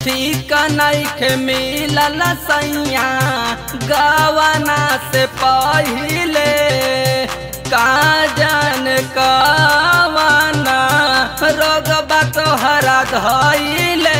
ठीक नइखे मिलल सैया गवना से पहिले का जान कवना रोगबा तोहरा धैले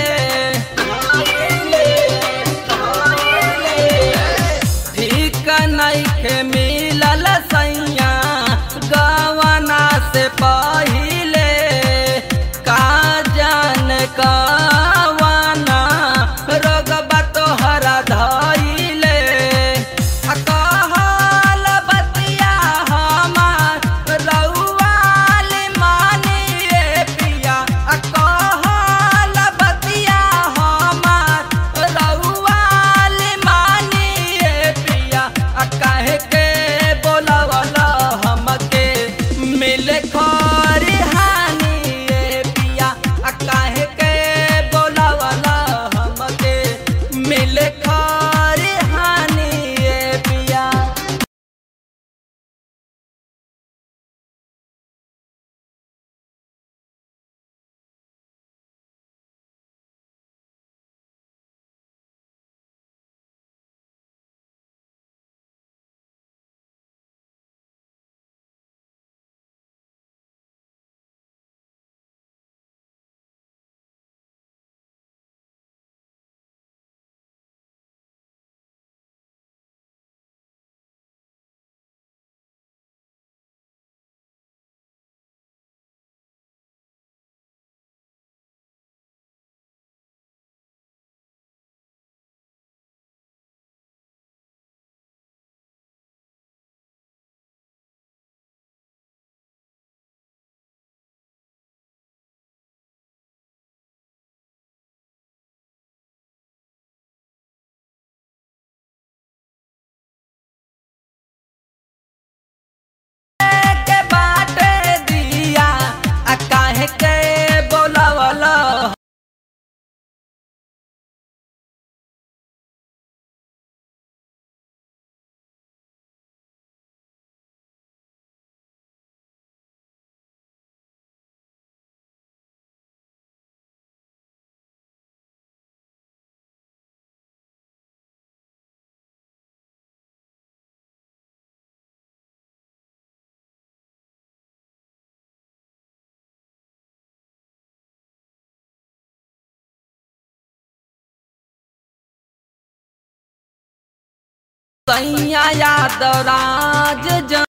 ठीक नइखे मिलल सैया गवना से पहिले का जान कवना रोगबा तोहरा धैले आ कहल बतिया हमार रउआल मानिए पिया आ कहल बतिया हमार रउआल मानिए पिया आ काहे के बोलवल हमके मिले खरिहानी ए पिया आ काहे के बोलवल हमके मिले खरिहानी ए पिया के बाटे दिया आ काहे के बोलवल सैया यादव राज जन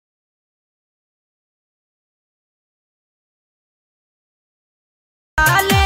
लाल